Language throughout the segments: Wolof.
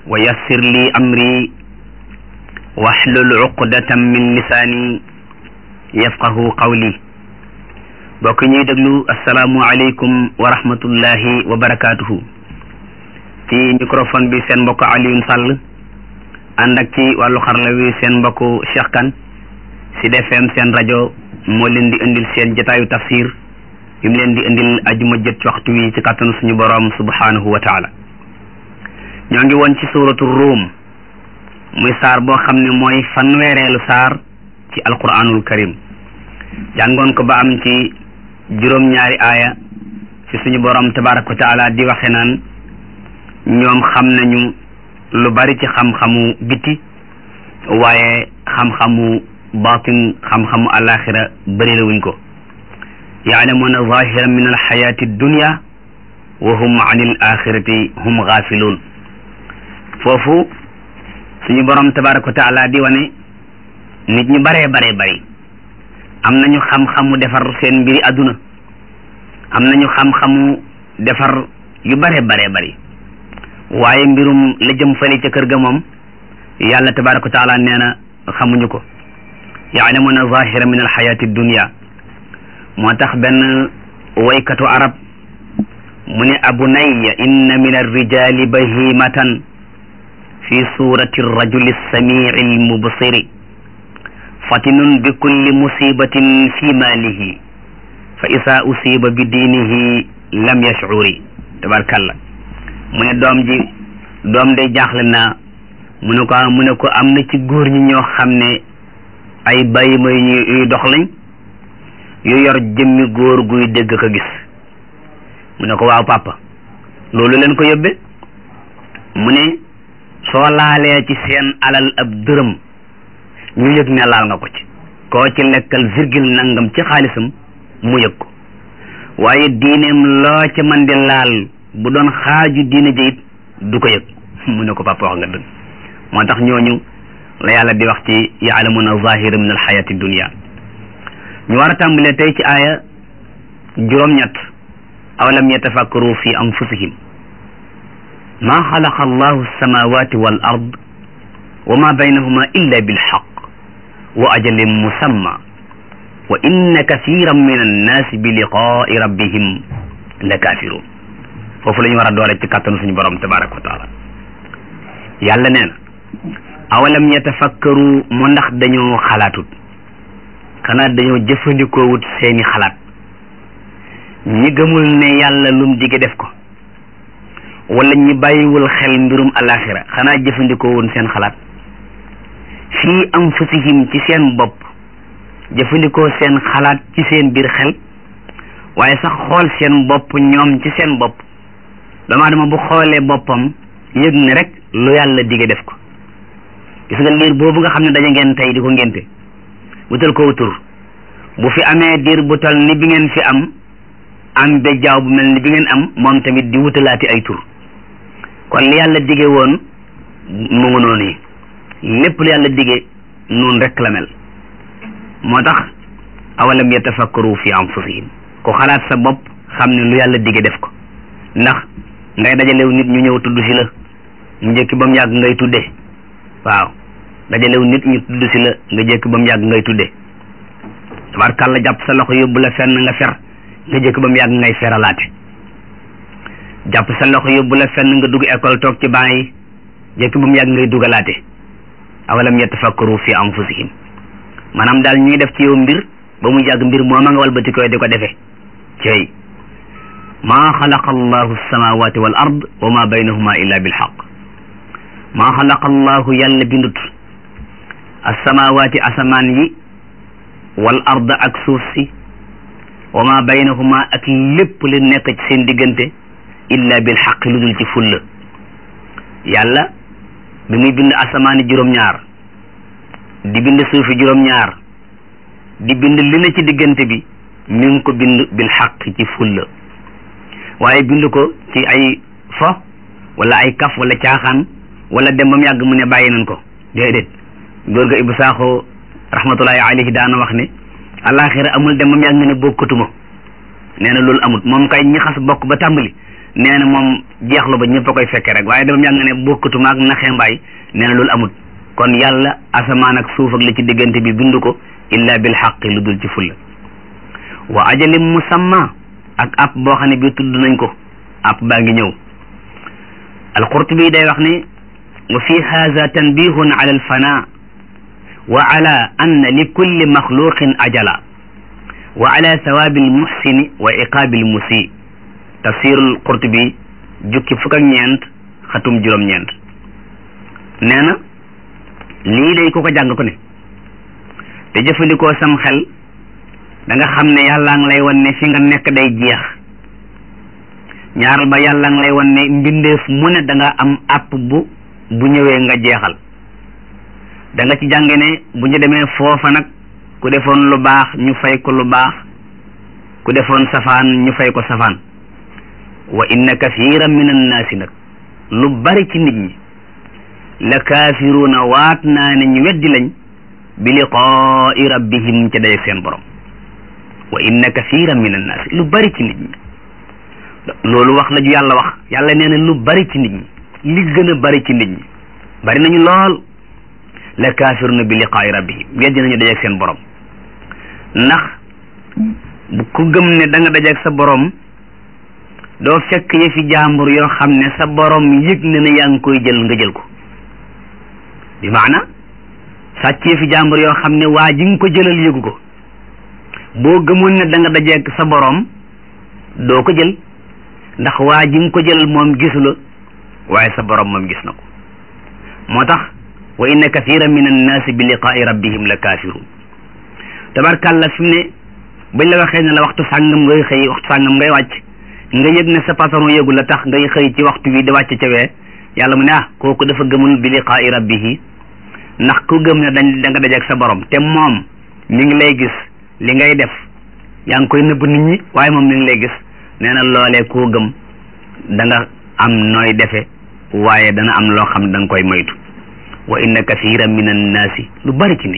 wa yassir li amri wahlul uqdatan min lisaani yafqahu qawli bokk ñuy déglu asalaamu aleykum wa rahmatullahi wa barakaatuhu ci microphone bi seen mbokk Alioune Sall ànd ak ci wàllu xarala wi seen mbokku Cheikh Kane Sud FM seen rajo moo leen di indil seen jotaayu tafsir yu mu leen di indil ajuma jët ci waxtu wi ci kàttanu suñu boroom subhanahu wa taala ñoo ngi woon ci suuratu Ruum muy saar boo xam ne mooy fanweereelu saar ci alquranul karim jàngoon ko ba am ci juróom-ñaari aaya ci suñu boroom tabaraka wa taala di waxe naan ñoom xam nañu lu bari ci xam-xamu biti waaye xam-xamu batin xam-xamu alaxira bëri la wuñ ko yaalamuuna zahiran min alxayati dunya wa hum an il axirati hum gaafiluun foofu suñu borom tabaraka wa taala di wane nit ñu baree baree bari am nañu xam-xamu defar seen mbiri àdduna am nañu xam-xamu defar yu baree baree bari waaye mbirum la jëm fële ca kër ga moom yàlla tabaraka wa taala nee na xamuñu ko yaalamuna zahira min alxayati dunia moo tax benn waykatu arab mu ne abunayya inna min arrijali bahimatan fi surati rajuli samii almubsiri fatinun bi kulli musibatin fi malihi fa isa usiba bi diinihi lam yashcuri tabarkalla mu ne doom ji doom day jaaxle naa mu ne ko mu ne ko am na ci góor ñi ñoo xam ne ay bàyyi may ñu yuy dox lañ yu yor jëmmi góor guy dégg ko gis mu ne ko waaw papa loolu leen ko yóbbe mu ne soo laalee ci seen alal ab dërëm ñu yëg ne laal nga ko ci koo ci lekkal virgule nangam ci xaalisam mu yëg ko waaye diineem loo ca man di laal bu doon xaaju diine jayit du ko yëg mu ne ko papa wax nga dëgg moo tax ñooñu la yàlla di wax ci yaalamuna zahira min alxayati dunia ñu war a tàmbalee tey ci aaya juróom-ñett awalam yatafakkaru fi anfusihim ma xalaqa allahu alsamawati wal ard wa ma baynahuma illa bilxaq wa ajalin musamma wa inna kathiran min annaasi bi liqaai rabbihim la kafirun foofu la ñu war a doore ci kàttanu suñu borom tabaraka wa taala yàlla nee na awalam yatafakkaru mu ndax dañoo xalaatut xanaa dañoo jëfandikoowut seeni xalaat ñi gëmul ne yàlla lum dige def ko wala ñi bàyyiwul xel mbirum alaxira xanaa jëfandikoowoon seen xalaat fii anfusihim ci seen bopp jëfandikoo seen xalaat ci seen biir xel waaye sax xool seen bopp ñoom ci seen bopp dama dama bu xoolee boppam yëg ne rek lu yàlla dige def ko gis nga liir boobu nga xam ne dañu ngeen tey di ko ngénte wutal ko wutur bu fi amee diir bu tal ni bi ngeen fi am am bejjaaw bu mel ni bi ngeen am moom tamit di wutalaati ay tur kon li yàlla dige woon mu ngi noonu yi lépp lu yàlla dige noonu rek la mel moo tax awalam yatafakkaru fi anfusihim ku xalaat sa bopp xam ne lu yàlla dige def ko ndax ngay dajalew nit ñu ñëw tudd si la mu njëkki ba mu yàgg ngay tudde waaw dajalew nit ñu tudd si la nga jëkk ba mu yàgg ngay tudde tabarkàlla jàpp sa loxo yóbbu la fenn nga fer nga jëkk ba mu yàgg ngay feralaate jàpp sa loxo yóbbu la fenn nga dugg école toog ci banc yi jëkk ba mu yàgg ngay dugalaate awalam yatafakkaru fi anfusihim maanaam daal ñuy def ci yow mbir ba mu yàgg mbir mooma nga walbati koy di ko defee cey maa xalaqa allahu alsamawati wal ard wa ma baynahuma illa bilxaq maa xalaqa allahu yàlla bindut alsamawati asamaan yi wal ard ak suuf si wa ma baynahuma ak lépp li nekk ci seen diggante illa bilxaq lu dul ci fulla yàlla bi muy bind asamaani juróom-ñaar di bind suufi juróom-ñaar di bind li na ci diggante bi mi ngi ko bind bilxaq ci fulla waaye bind ko ci ay fo wala ay kaf wala caaxaan wala dem ba mu yàgg mu ne bàyyi nañ ko déedéet góor ga Ibou Sakho rahmatullahi alayhi daana wax ne alaxira amul dem ba mu yàgg nga ne bokkatuma nee na loolu amul moom kay ñi xas bokk ba tàmbali nee na moom jeexlu ba ñëpp a koy fekke rek waaye dama yàgg ne bokkatuma ak naxee mbaay nee na loolu amut kon yàlla asamaan ak suuf ak li ci diggante bi bind ko illa bil xaqi lu dul ci fulla wa ajalim musamma ak app boo xam ne bii tudd nañ ko app baa ngi ñëw alqurtubi day wax ne wa fi haza tanbihun ala alfana wa ala anna li kulli maxluqin ajala wa ala sawabi almuxsini wa iqaabi almusi tafsirul qurtubi jukki fukk ak ñeent xatum juróom-ñeent nee na lii day ku ko jàng ko ne te jëfandikoo sam xel da nga xam ne yàllaa ngi lay wan ne fi nga nekk day jeex ñaaral ba yàllaa ngi lay wan ne mbindeef mu ne da nga am app bu bu ñëwee nga jeexal da nga ci jànge ne bu ñu demee foofa nag ku defoon lu baax ñu fay ko lu baax ku defoon safaan ñu fay ko safaan wa inna kathiran min annaasi nag lu bari ci nit ñi la kaafiruuna waat naa ne ñu weddi lañ bi liqaai rabbihim ca dajeeg seen borom wa inna kathiran min annaasi lu bari ci nit ñi loolu wax la ju yàlla wax yàlla nee na lu bari ci nit ñi li gën a bari ci nit ñi bari nañu lool la kaafiruna bi liqaai rabbihim weddi nañu dajeeg seen borom ndax ku gëm ne da nga dajeeg sa borom doo fekk yëfi jàmbur yoo xam ne sa borom yëg na ne yaa ngi koy jël nga jël ko bi maana sàcc yëfi jàmbur yoo xam ne waa ji nga ko jëlal yëgu ko boo gëmoon ne da nga dajeeg sa borom doo ko jël ndax waa ji nga ko jëlal moom gisu la waaye sa borom moom gis na ko moo tax wa inna kathiran min annaasi bi liqaai rabbihim la kaafiruun tabarkàlla fi mu ne bañ la waxee ne la waxtu sàngam ngay xëy waxtu sàngam ngay wàcc nga yëg ne sa patron yëgu la tax ngay xëy ci waxtu bi di wàcc ca wee yàlla mu ne ah kooku dafa gëmul bi liqaai rabbihi ndax ku gëm ne dañ da nga dajeeg sa borom te moom mi ngi lay gis li ngay def yaa ngi koy nëbb nit ñi waaye moom mi ngi lay gis nee na loolee koo gëm da nga am nooy defe waaye dana am loo xam da nga koy moytu wa inna kathiran min annaasi lu bari ci nit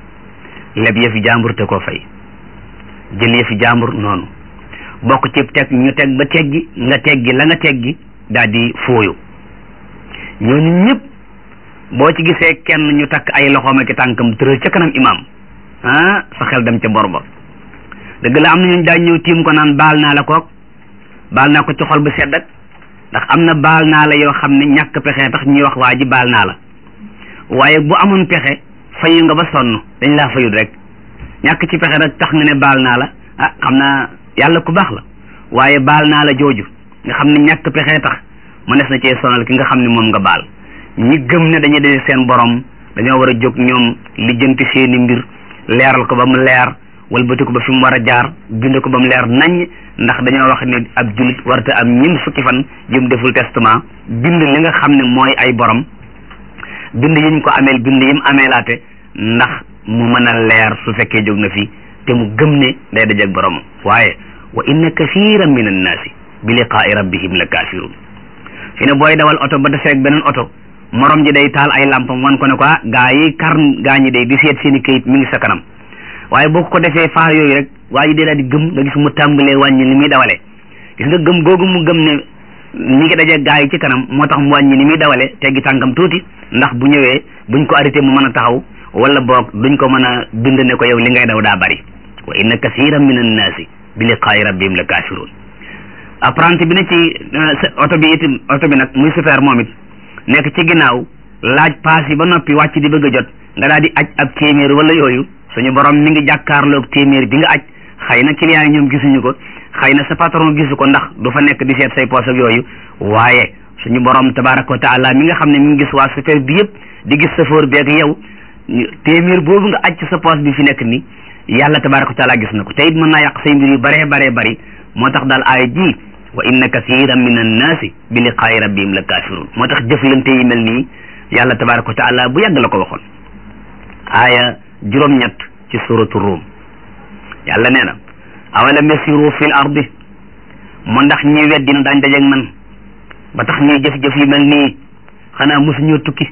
ñi leb yëfi jàmbur te koo fay jël yëfi jàmbur noonu bokk ci teg ñu teg ba teggi nga teggi la nga teggi daal di fooyu ñooñu ñëpp boo ci gisee kenn ñu takk ay loxoom ak tànkam tëral ca kanam imaam ah sa xel dem ca bor ba dëgg la am na ñu daañ ñëw tiim ko naan baal naa la kook baal naa ko ci xol bu sedd ak ndax am na baal naa la yoo xam ne ñàkk pexe tax ñuy wax waa ji baal naa la waaye bu amoon pexe fayu nga ba sonn dañ laa fayut rek ñàkk ci pexe rek tax nga ne baal naa la ah xam naa yàlla ku baax la waaye baal naa la jooju nga xam ne ñàkk pexe tax mënees na cee sonal ki nga xam ne moom nga baal ñi gëm ne dañuy dee seen borom dañoo war a jóg ñoom lijjanti seeni mbir leeral ko ba mu leer walbati ko ba fi mu war a jaar bind ko ba mu leer naññ ndax dañoo wax ne ab jullit warata am ñin fukki fan jëm deful testament bind li nga xam ne mooy ay borom bind yiñ ko ameel bind yim ameelaate ndax mu mën a leer su fekkee jóg na fi te mu gëm ne day dajeeg borom waaye wa inna kathiran min annaasi bi liqaai rabbihim la kafirun fi ne booy dawal oto ba defeeg beneen oto morom ji day taal ay lampam wan ko ne ko ah gaa yi kar gaa ñi day di seet seen i kayit mi ngi sa kanam waaye boo ko defee faar yooyu rek waa ji day daal di gëm nga gis mu tàmbalee wàññi ni muy dawalee gis nga gëm googu mu gëm ne mi ngi daje gaa yi ci kanam moo tax mu wàññi ni muy dawalee teggi tànkam tuuti ndax bu ñëwee buñ ko arrêté mu mën a taxaw wala boog duñ ko mën a bind ne ko yow li ngay daw daa bari wa inna kasiran min annaasi bi liqaai rabbihim la kafirun apprenti bi ne ci oto bi itam oto bi nag muy super moom it nekk ci ginnaaw laaj paas yi ba noppi wàcc di bëgg a jot nga daal di aj ab téeméer wala yooyu suñu borom mi ngi jàkkaarloog téeméer bi nga aj xëy na client yi ñoom gisuñu ko xëy na sa patron gisu ko ndax du fa nekk di seet say poos ak yooyu waaye suñu borom tabaraka wa taala mi nga xam ne mi ngi gis waa super bi yëpp di gis safoor bi ak yow téeméer boobu nga aj ci sa poos bi fi nekk ni yàlla tabaraka wa taala gis na ko te it mën naa yàq say mbir yu baree baree bari moo tax daal aaya ji wa inna kathiran min annaasi bi liqaai rabbihim la kafirun moo tax jëflante yi mel nii yàlla tabaraka wa taala bu yàgg la ko waxoon aaya juróom-ñett ci suratu ruum yàlla nee na awalam yasiru fil ardi mu ndax ñi weddi na daañ dajeeg man ba tax ñuy jëf-jëf yu mel nii xanaa mosuñoo tukki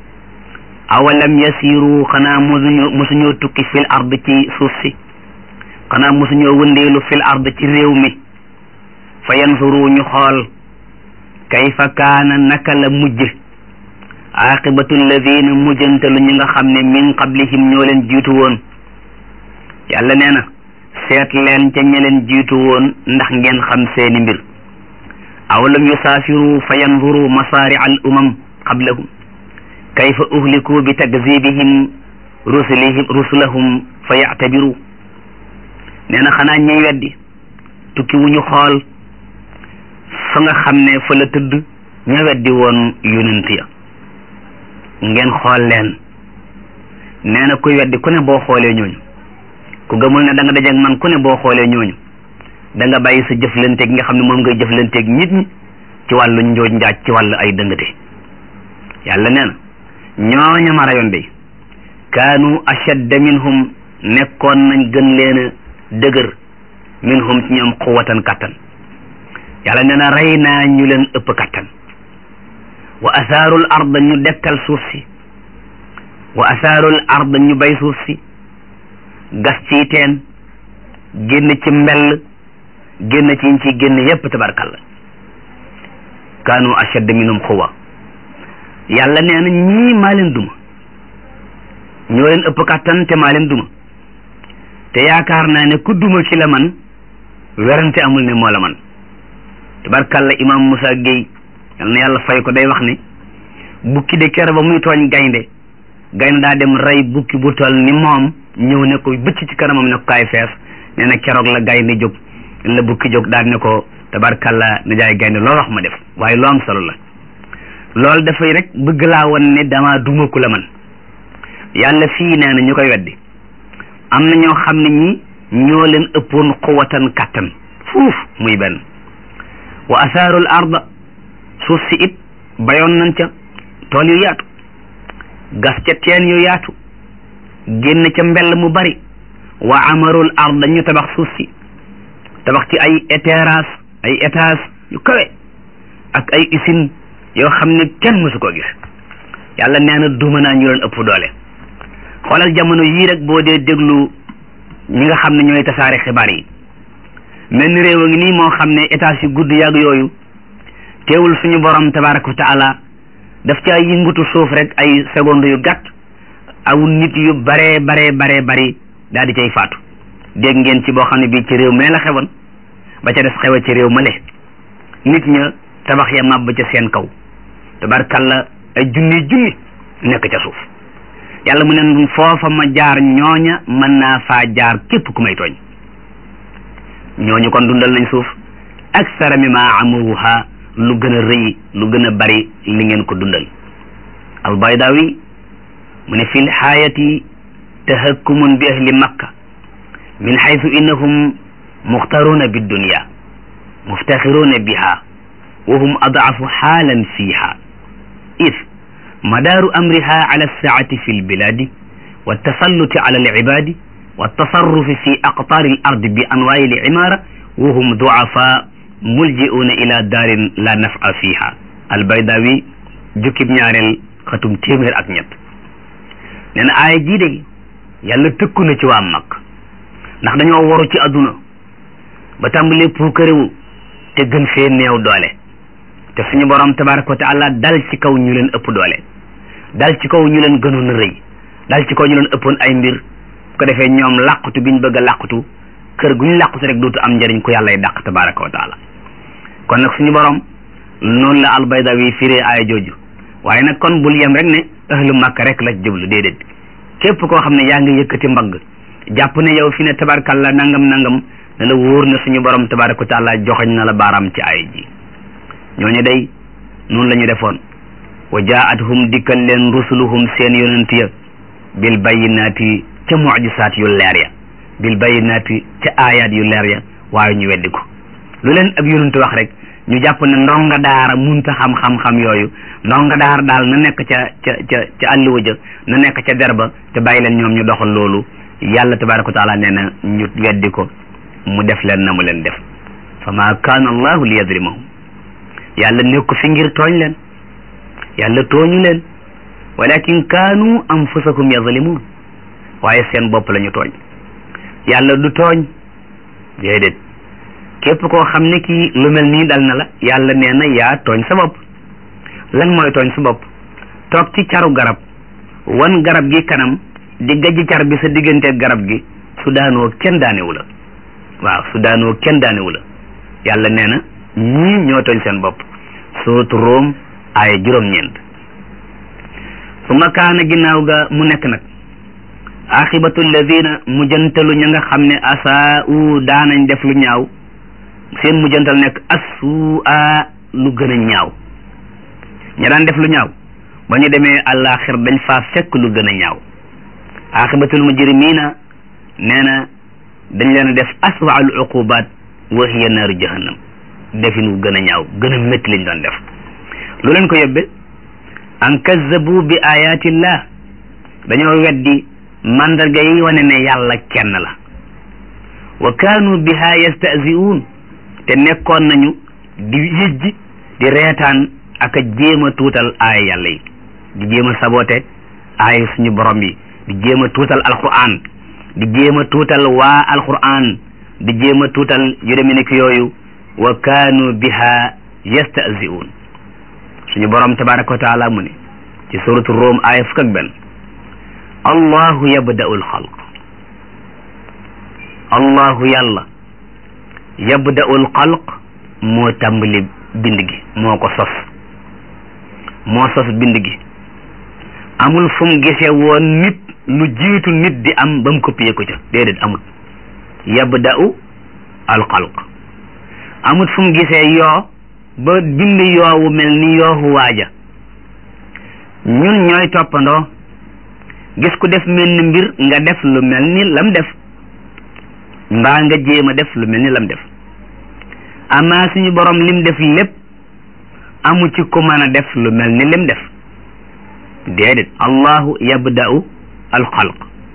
awalam yasiru xanaa mosuñoo mosuñoo tukki fil ard ci suuf si xanaa mosuñoo wëndeelu fil ard ci réew mi fa yanzuru ñu xool kayfa kaana naka la mujj aqibatu alladina mujjantalu ñi nga xam ne min qablihim ñoo leen jiitu woon yàlla nee na seet leen ca ña leen jiitu woon ndax ngeen xam seeni mbir aw lam yusaafiru fa yanzuru masaari'a al umam qablahum kayfa uhliku bi takzibihim rusulihim rusulahum fa yactabiru nee na xanaa ñuy weddi tukki wu ñu xool fa nga xam ne fa la tëdd ña weddi woon yonent ya ngeen xool leen nee na kuy weddi ku ne boo xoolee ñooñu ku gëmul ne da nga dajeeg man ku ne boo xoolee ñooñu da nga bàyyi sa jëflanteeg nga xam ne moom ngay jëflanteeg nit ñi ci wàllu njooj njaaj ci wàllu ay dëngate yàlla nee na ñooña ma rayoon de kaanu ashadda minhum nekkoon nañ gën leen a dëgër minhum ci ñoom quwatan kattan yàlla nee na rey naa ñu leen ëpp kattan wa asaarul ard ñu dekkal suuf si wa asaarul ard ñu bay suuf si gas ci teen génn ci mbell génn ci ci génn yépp tabarkalla kaanu ashadda minhum quwa yàlla nee na ñii maa leen duma ñoo leen ëpp kàttan te maa leen duma te yaakaar naa ne ku duma ki la man werante amul ne moo la man tabarkalla imam Moussa Gueye yal na yàlla fay ko day wax ne bukki de kere ba muy tooñ gaynde gaynde daa dem rey bukki bu toll ni moom ñëw ne ko bëcc ci kanamam ne ko kaay fees nee na keroog la gaynde jóg la bukki jóg daal ne ko tabarkalla na jaay gaynde loolu wax ma def waaye lu am solo la loolu dafay rek bëgg laa won ne dama duma ku la man yàlla fii nee na ñu koy weddi am na ñoo xam ne ñi ñoo leen ëppoon quwatan kattan fuuf muy benn wa asaarul arda suuf si it bayoon nañ ca tool yu yaatu gas ca teen yu yaatu génn ca mbell mu bari wa amarul arda ñu tabax suuf si tabax ci ay terrasse ay étage yu kawe ak ay usine yoo xam ne kenn mësu ko gis yàlla nee na duma naa ñu leen ëpp doole xoolal jamono yii rek boo dee déglu ñi nga xam ne ñooy tasaare xibaar yi mel ni réew a ngi nii moo xam ne étage yu gudd yàgg yooyu teewul suñu borom tabaraka wa taala daf ci ay yëngutu suuf rek ay seconde yu gàtt aw nit yu baree baree baree bari daal di cay faatu dégg ngeen ci boo xam ne bii ci réew mee la xewoon ba ca des xewa ci réew ma le nit ña tabax ya màbb ca seen kaw tabarkalla ay junni junni nekk ca suuf yàlla mu ne foofa ma jaar ñooña mën naa faa jaar képp ku may tooñ ñooñu kon dundal nañ suuf aksara mimma amuruha lu gën a rëy lu gën a bari li ngeen ko dundal albaydawi mu ne fi lxaayati tahakkumun bi ahli makka min xaytu innahum muxtaruuna biddunya muftaxiruuna biha wa hum adaafu xaalan fiiha id madaaru amriha ala alsaati fi lbiladi waltasalluti ala alcibaadi waltasarrufi fi aqtaari alardi bi anwaayi alcimaara wa hum duafa mulji'uuna ila daarin la nafa fiha albaydawi jukkib ñaareel xatum téeméer ak ñett nee na aaya jii de yàlla tëkku na ci waa mag ndax dañoo waru ci adduna ba tàmbalee puukarewu te gën fee néew doole te suñu borom tabaraka wa taala dal ci kaw ñu leen ëpp doole dal ci kaw ñu leen gënoon a rëy dal ci kaw ñu leen ëppoon ay mbir ko defee ñoom làqutu biñ bëgg a làqutu kër guñ làqutu rek dootu am njëriñ ku yàllay dàq tabaraka wa taala kon nag suñu borom noonu la albaydawi firee aaya jooju waaye nag kon bul yem rek ne ahlu makka rek la jublu déedéet képp koo xam ne yaa ngi yëkkati mbagg jàpp ne yow fi ne tabarkalla nangam nangam ne la wóor na suñu borom tabaraka wa taala joxoñ na la baaraam ci aaya ji ñooñu day noonu la ñu defoon wa jaatuhum dikkal leen rusuluhum seen yonent ya bil bayinaati ca mujisaat yu leer ya bil bayinaati ca aayaat yu leer ya waaye ñu weddi ko lu leen ab yonent wax rek ñu jàpp ne ndonga daara munta xam xam-xam yooyu ndonga daara daal na nekk ca ca ca ca àlluwa ja na nekk ca derba te bàyyi leen ñoom ñu doxal loolu yàlla tabaraka wa taala nee na ñu weddi ko mu def leen na mu leen def fa ma kaana allahu li yadrimahum yàlla nekku fi ngir tooñ leen yàlla tooñu leen walakin kaanu anfusakum yazlimun waaye seen bopp la ñu tooñ yàlla du tooñ déedéet képp koo xam ne kii lu mel nii dal na la yàlla nee na yaa tooñ sa bopp lan mooy tooñ sa bopp toog ci caru garab wan garab gi kanam di gajji car bi sa digganteeg garab gi su daanoo kenn daanewu la waaw su daanoo kenn daanewu la yàlla nee na ñii ñoo tooñ seen bopp sootu Room ay juróom-ñeent su ma kaana ginnaaw ga mu nekk nag axibatu alladina mujjantalu ña nga xam ne asaa'u daanañ def lu ñaaw seen mujjantal nekk assu'a lu gën a ñaaw ña daan def lu ñaaw ba ñu demee àllaaxir dañ faa fekk lu gën a ñaaw axibatul mujrimina nee na dañ leen def aswa al uqubat wa hiya naaru jahannam defin wu gën a ñaaw gën a métti lañ doon def lu leen ko yóbbe an kazzabu bi ayatillah dañoo weddi mandarga yi wane ne yàlla kenn la wa kaanu biha yastahzi'uun te nekkoon nañu di yëjji di reetaan ak a jéem a tuutal aaya yàlla yi di jéem a sabote aaya suñu borom yi di jéem a tuutal alquran di jéem a tuutal waa alquran di jéem a tuutal yu demee ni yooyu wa kaanu biha yastahzi'uun suñu borom tabaraka wa taala mu ne ci suratu Rum aaya fukk ak benn allahu yabda'u alxalq allahu yàlla yabda'u alxalq moo tàmbali bind gi moo ko sos moo sos bind gi amul fu mu gisee woon nit lu jiitu nit di am ba mu copier ko ca déedéet amul yabda'u alxalq amul fu mu gisee yoo ba bind yoowu mel ni yoowu waaja ñun ñooy toppandoo gis ku def mel ni mbir nga def lu mel ni lam def mbaa nga jéem a def lu mel ni lam def amaa suñu borom lim def lépp amu ci ku mën a def lu mel ni lim def déedéet allahu yabda'u alxalq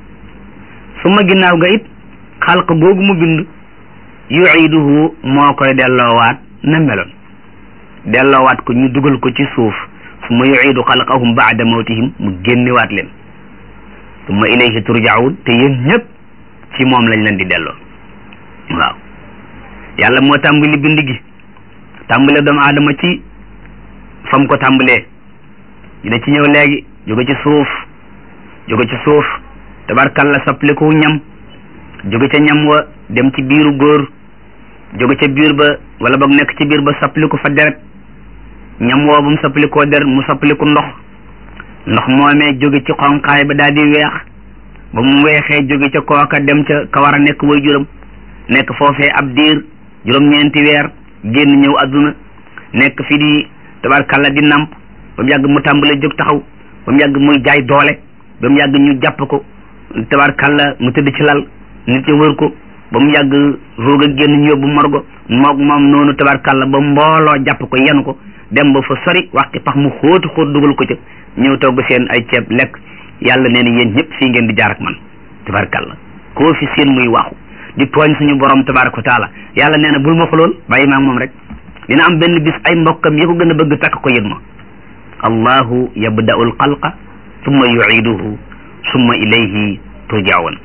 su ma ginnaaw ga it xalq googu mu bind yu'iduhu moo koy delloowaat na meloon delloowaat ko ñu dugal ko ci suuf su ma yu'idu xalqahum ba'da mawtihim mu génnewaat leen summa ilayhi turja'un te yéen ñëpp ci moom lañ leen di delloo waaw yàlla moo tàmbali bind gi tàmbale doomu aadama ci fam ko tàmbalee dina ci ñëw léegi jóge ci suuf jóge ci suuf tabarkalla sappaliku ñam jóge ca ñam wa dem ci biiru góor jóge ca biir ba wala boog nekk ci biir ba sappaliku fa deret ñam woo ba mu sappalikoo deret mu sappaliku ndox ndox moomee jóge ci xonqaay ba daal di weex ba mu weexee jóge ca kooka dem ca ka war a nekk way juróom nekk foofee ab diir juróom-ñeenti weer génn ñëw adduna nekk fi di tabarkalla di namp ba mu yàgg mu tàmbalee jóg taxaw ba mu yàgg muy jaay doole ba mu yàgg ñu jàpp ko tabarkalla mu tëdd ci lal nit ñi wër ko ba mu yàgg roog a génn ñu yóbbu morgo moog moom noonu tabarkalla ba mbooloo jàpp ko yenu ko dem ba fa sori waxti pax mu xóotu xóot dugal ko ca ñëw togg seen ay ceeb lekk yàlla nee na yéen ñëpp fii ngeen di jaar ak man tabarkalla koo fi seen muy waxu di tooñ suñu borom tabaraka wa taala yàlla nee na bul ma xulool bàyyi maa moom rek dina am benn bis ay mbokkam yi ko gën a bëgg takk ko yët ma allahu yabda'u alxalqa summa yu'iduhu summa ilayhi turja'un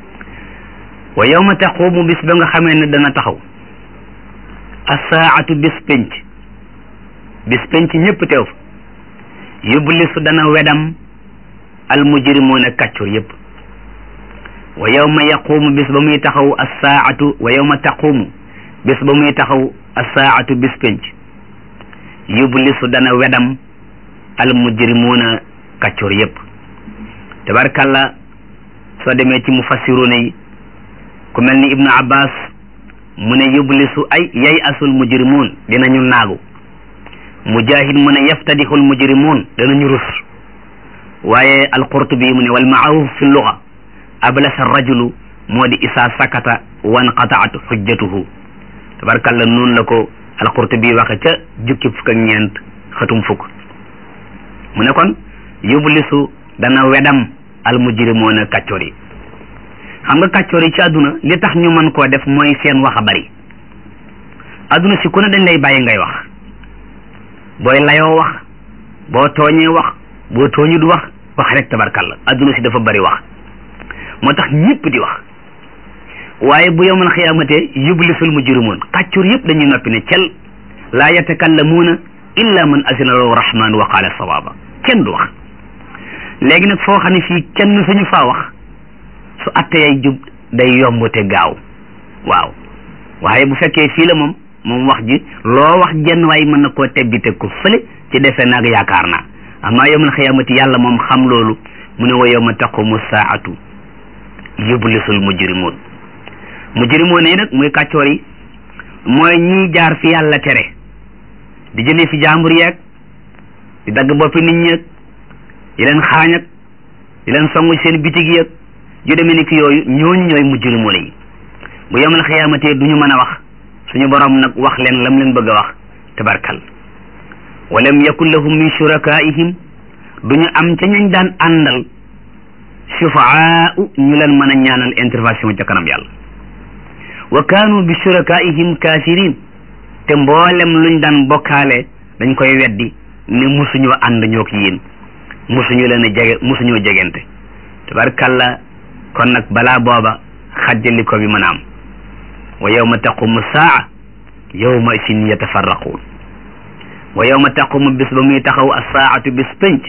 wa yawma taqumu bis ba nga xamee ne dana taxaw assaatu bis penc bis penc ñëpp teew fa yublisu dana wedam almujrimuuna kàccur yëpp wa yawma yaqumu bis ba muy taxaw assaatu wa yawma taqumu bis ba muy taxaw assaatu bis penc yublisu dana wedam almujrimuuna kàccur yëpp tabarkalla soo demee ci mufassiruna yi ku mel ni ibnu abbas mu ne yublisu ay yay asul mujrimuun dinañu naagu mujahid mu ne yaftadixul mujrimuun danañu rus waaye alqurtubi mu ne wal maaruf fi luga ablasa rajulu moo di isaa sakata wanqataat xujjatuhu tabarkalla noonu la ko alqurtubi waxe ca jukki fukk ak ñeent xatum fukk mu ne kon yublisu dana wedam almujrimoona kàccoor yi xam nga kàccoor yi ci àdduna li tax ñu mën koo def mooy seen wax a bari àdduna si ku ne dañ lay bàyyi ngay wax booy layoo wax boo tooñee wax boo tooñut wax wax rek tabarkalla àdduna si dafa bari wax moo tax ñëpp di wax waaye bu yowmal xiyaamate yublisul mujrimuun kàccur yëpp dañuy noppi ne cel laa yatakallamuuna illa man azina lahu rahman wa qaala sawaaba kenn du wax léegi nag foo xam ne fii kenn suñu faa wax su atteyay jub day yomb te gaaw waaw waaye bu fekkee fii la moom moom wax ji loo wax jenn waay mën na koo teggi teg ko fële ci defe naag yaakaar naa amaa yowmal xiyaamati yàlla moom xam loolu mu ne wa yowma taqumu saatu yublisul mujrimuun mujrimuun yi nag muy kàccoor yi mooy ñiy jaar fi yàlla tere di jëlee fi jàmbur yeeg di dagg boppi nit ñeeg di leen xaañ ak di leen songu seen bitig yeeg yu demee ni ki yooyu ñooñu ñooy mujrimuun yi bu yowmal xiyaamati du ñu mën a wax suñu borom nag wax leen lam leen bëgg a wax tabarkal walam yakun lahum min shurakaihim duñu am ca ñañ daan àndal shufaau ñu leen mën a ñaanal intervention ca kanam yàlla wa kaanu bi shurakaihim kafirin te mboolem luñ daan bokkaale dañ koy weddi ne musuñoo ànd ñook yéen musuñu leen a jege musuñoo jegente tabarkalla kon nag balaa booba xajjali ko bi mën a am wa yawma taqumu saa yawma isin yatafarraquun wa yawma taqumu bis ba muy taxaw assaatu bis penc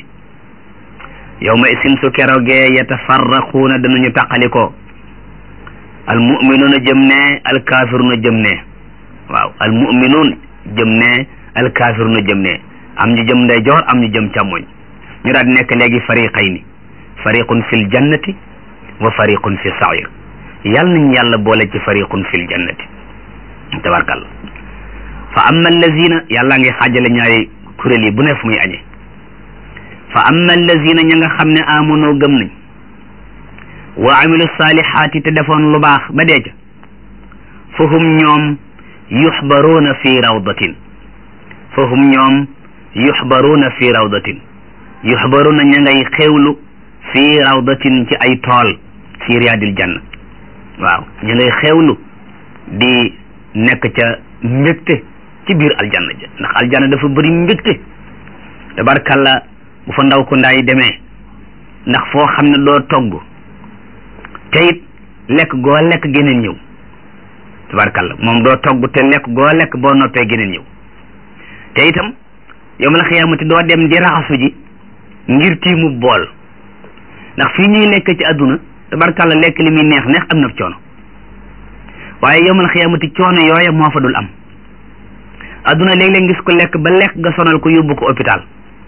yawma isin su kerogee yatafarraquuna danañu taqalikoo almuminuuna jëm ne alkaafiruuna jëm ne waaw almuminuun jëm ne alkaafiruuna jëm ne am ñu jëm ndeyjoor am ñu jëm càmmoñ ñu daal di nekk léegi fariqayni fariqun fil jannati wa fariqun fi sair yàlla nañ yàlla boole ci fariqun fil jannati tabarkalla fa amma allazina yàlla ngi xaajale ñaari kuréel yi bu ne fu muy añe fa amma allazina ña nga xam ne amonoo gëm nañ wa amilu salihaati te defoon lu baax ba dee ca fa hum ñoom yuxbaruuna fi rawdatin fa hum ñoom yuxbaruuna fi rawdatin yuxbaruuna ña ngay xewlu fi rawdatin ci ay tool fi riyaadil janna waaw ña ngay xewlu di nekk ca mbégte ci biir aljanna ja ndax aljanna dafa bëri mbégte tabarkalla bu fa ndaw ko ndaay demee ndax foo xam ne doo togg te it lekk goo lekk geneen ñëw tabarkalla moom doo togg te lekk goo lekk boo noppee geneen ñëw te itam yow ma la xiyaamati doo dem di raxasu ji ngir tiimu bool ndax fii ñuy lekk ci àdduna tabarkalla lekk li muy neex neex am na coono waaye yow ma la xiyaamati coono yooya moo fa dul am àdduna léeg-léeg gis ko lekk ba lekk nga sonal ko yóbbu ko hôpital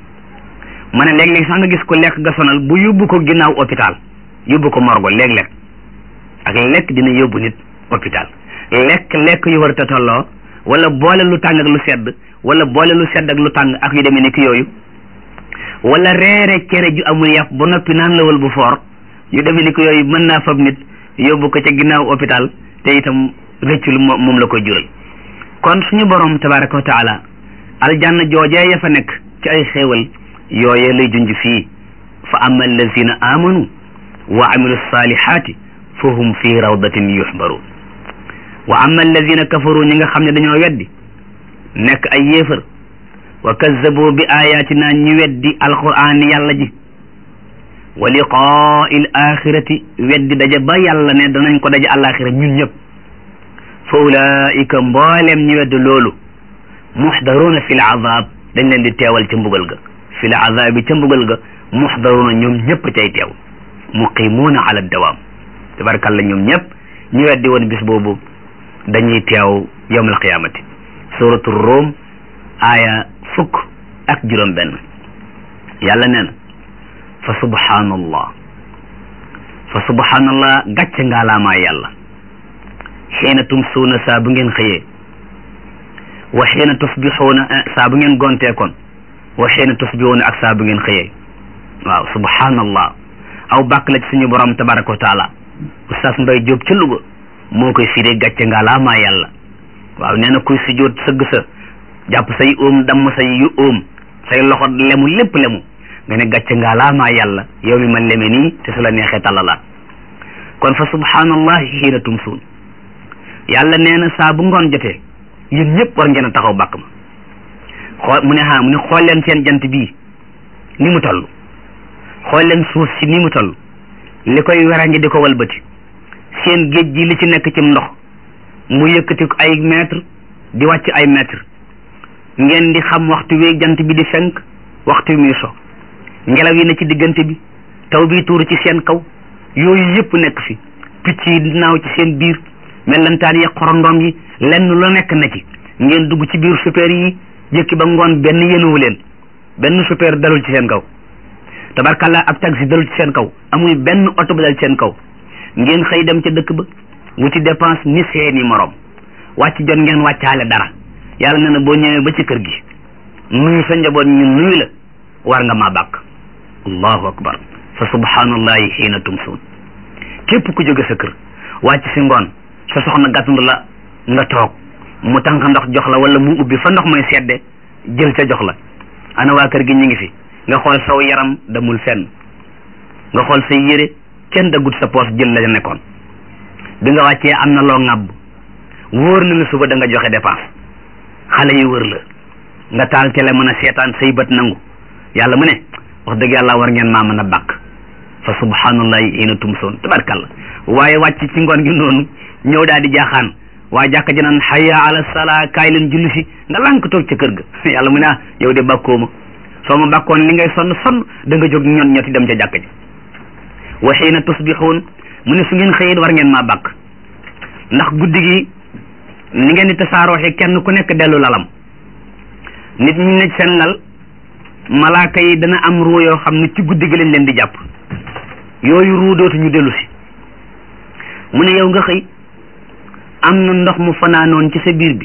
ma ne léeg-léeg sax nga gis ko lekk nga sonal bu yóbbu ko ginnaaw hôpital yóbbu ko morgo léeg-léeg ak lekk dina yóbbu nit hôpital lekk lekk yu war a tolloo wala boole lu tàng ak lu sedd wala boole lu sedd ak lu tàng ak yu demee nekk yooyu wala reere cere ju amul yàpp ba noppi naan lawal bu foor yu demee nekk yooyu mën naa fab nit yóbbu ko ca ginnaaw hôpital te itam rëccul moom la koy jural kon suñu borom tabaraka wa taala aljanna joojee ya fa nekk ci ay xéewal yooye lay junj fii fa amma allazina amanu wa amilu salihati fa hum fi rawdatin yuxbaruun wa amma allazina kafaru ñi nga xam ne dañoo weddi nekk ay yéefar wa kazzabu bi ayatina ñi weddi alquran yàlla ji wa liqaai l axirati weddi daje ba yàlla ne danañ ko daje alaxira ñun ñëpp fa ulaika mboolem ñi weddi loolu muxdaruuna fi l azab dañ leen di teewal ca mbugal ga fi l azabi ca mbugal ga muxdaruuna ñoom ñëpp cay teew muqimuuna ala dawaam tabarkalla ñoom ñëpp ñu weddi woon bis boobu dañuy teew yawm alqiyamati suratu rum aaya fukk ak juróom benn yàlla nee na fa subhanallah fa subhanallah gàcce ngaalaamaa yàlla xiina tumsuuna saa bu ngeen xëyee wa xiina tusbixuuna saa bu ngeen gonteekoon wa xiina tusbixuuna ak saa bu ngeen xëyee waaw subhanallah aw bàkk la ci suñu borom tabaraka wa taala oustaz mbay jóob ca Louga moo koy firee gàcce ngaalaamaa yàlla waaw nee na kuy sujjóot sëgg sa jàpp say óom damm say yu óom say loxo lemu lépp lemu nga ne gàcce ngaalaamaa yàlla yow mi ma leme nii te su la neexee tallalaat kon fa subhanallahi xiina tumsuun yàlla nee na saa bu ngoon jotee yéen ñëpp war ngeen a taxaw bàkk ma xool mu ne ha mu ne xool leen seen jant bii ni mu toll xool leen suuf si ni mu toll li koy werange di ko walbati seen géej gi li ci nekk ci ndox mu yëkkati ko ay mètre di wàcc ay mètre ngeen di xam waxtu wi jant bi di fenk waxtu wi muy so ngelaw yi ne ci diggante bi taw bi tuuru ci seen kaw yooyu yëpp nekk fi picc yi naaw ci seen biir mellantaan yi xorondom yi lenn lu nekk na ci ngeen dugg ci biir super yi jëkki ba ngoon benn yenuwu leen benn super dalul ci seen kaw tabarkalla ab taxi dalul ci seen kaw amul benn oto bu dal ci seen kaw ngeen xëy dem ca dëkk ba wuti dépense ni seeni morom wàcc jot ngeen wàccaale dara yàlla nee na boo ñëwee ba ci kër gi nuyu sa njaboot ñu nuyu la war nga maa bàkk allahu akbar fa subhanallahi xiina tumsuun képp ku jóge sa kër wàcc si ngoon sa soxna gàttandu la nga toog mu tànk ndox jox la wala mu ubbi fa ndox mooy sedde jël ca jox la ana waa kër gi ñu ngi fi nga xool saw yaram damul fenn nga xool say yére kenn daggut sa poos jël la nekkoon bi nga wàccee am na loo ŋàbb wóor na ne suba da nga joxe dépense xale yi wër la nga taal télé mën a seetaan say bët nangu yàlla mu ne wax dëgg yàlla war ngeen maa mën a bàkk fa subhanallahi ina tumsoon tabarkalla waaye wàcc ci ngoon gi noonu ñëw daal di jaaxaan waa jàkka ji naan hayya ala salaa kaay leen julli si nga lànk toog ca kër ga yàlla mu ne ah yow de bàkkoo ma soo ma bàkkoon li ngay sonn sonn da nga jóg ñoon ñoti dem ca jàkka ji wa xiina tusbixuun mu ne su ngeen xëyit war ngeen maa bàkk ndax guddi gi ni ngeen di tasaarooxe kenn ku nekk dellu lalam nit ñi ne seen lal malaaka yi dana am ruu yoo xam ne ci guddi gi lañ leen di jàpp yooyu ruu dootuñu dellu si mu ne yow nga xëy am na ndox mu fanaanoon ci sa biir bi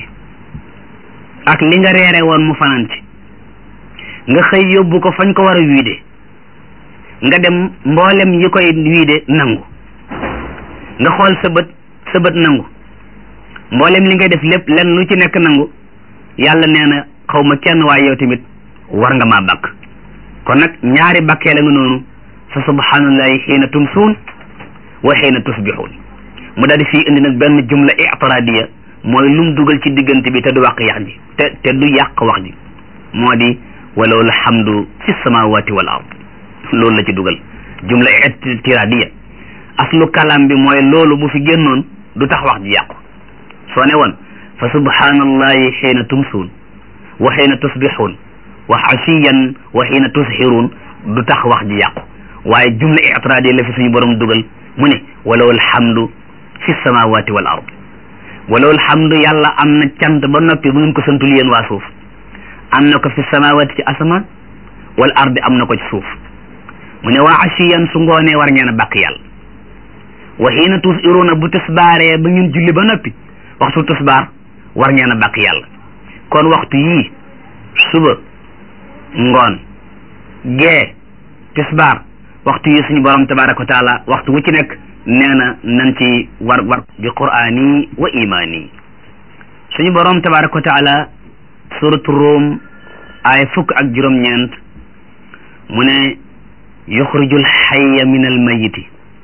ak li nga reere woon mu fanaan ci nga xëy yóbbu ko fañ ko war a wiide nga dem mboolem yi koy wiide nangu nga xool sa bët sa bët nangu mboolem li ngay def lépp lenn lu ci nekk nangu yàlla nee na xaw ma kenn waaye yow tamit war nga maa bàkk kon nag ñaari bàkkee la nga noonu fa subhanallahi xiina tumsuun wa xiina tusbixuun mu daal di fii indi nag benn jumla itiradiya mooy lum dugal ci diggante bi te du wàq yax ji te te du yàq wax ji moo di walaw alhamdu fi samawati wal ard loolu la ci dugal jumla itiradiya aslu kalam bi mooy loolu bu fi génnoon du tax wax ji yàqu soo ne woon fa subhanallahi xiina tumsuun wa xiina tusbixuun wa asiyan wa xiina tusxiruun du tax wax ji yàqu waaye jumla itiradiya la fi suñu borom dugal mu ne walaw alhamdu fi samawati wal ard walaw alhamdu yàlla am na cant ba noppi bu ngeen ko santul yéen waa suuf am na ko fi samawati ci asamaan wal ardi am na ko ci suuf mu ne waa asiyan su ngoonee war ngeen a bàkk yàlla wa xiina tusiruuna bu tisbaaree ba ngeen julli ba noppi waxtu tisbaar war ngeen a bàkk yàlla kon waxtu yii suba ngoon gee tisbaar waxtu yi suñu borom tabaraka wa taala waxtu wu ci nekk nee na nan ci war war bi qur'ani wa imani suñu borom tabaraka wa taala suratu Rum ay fukk ak juróom-ñeent mu ne yuxrijul xayya min al mayiti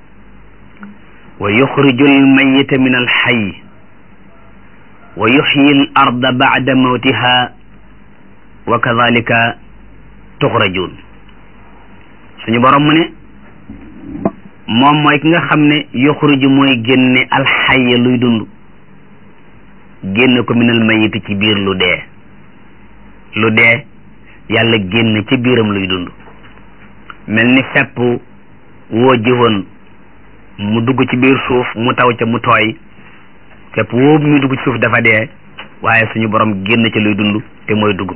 wa yuxrijul mayita min al xay wa yuxyi al arda bacda mawtiha wa kadalika tuxrajun suñu borom mu ne moom mooy ki nga xam ne yuxriju mooy génne alxayya luy dund génne ko minal mayiti ci biir lu dee lu dee yàlla génne ci biiram luy dund mel ni fepp woo jiwoon mu dugg ci biir suuf mu taw ca mu tooy fepp woo muy dugg ci suuf dafa dee waaye suñu borom génn ca luy dund te mooy dugub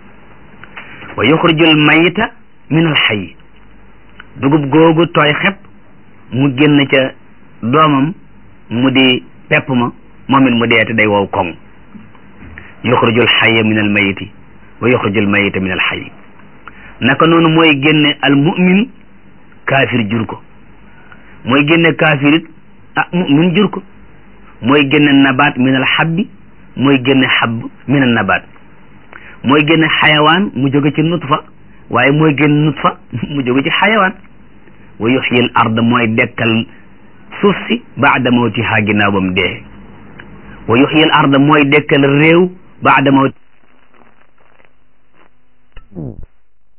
wa yuxrijul mayita min al xay dugub googu tooy xepp mu génn ca doomam mu di pepp ma moom it mu dee te day wow koŋ yuxrijul xayya min al mayiti wa yuxrijul mayita min al xay naka noonu mooy génne al mu'min kaafir jur ko mooy génne kaafir it ah mu'min jur ko mooy génne nabaat min al xabbi mooy génne xabb min al nabaat mooy génne xayawaan mu jóge ci nutfa waaye mooy génne nutfa mu jóge ci xayawaan wa yuxyil ard mooy dekkal suuf si baada mawtiha ginnaaw ba mu dee wa yuxyil ard mooy dekkal réew baada mawti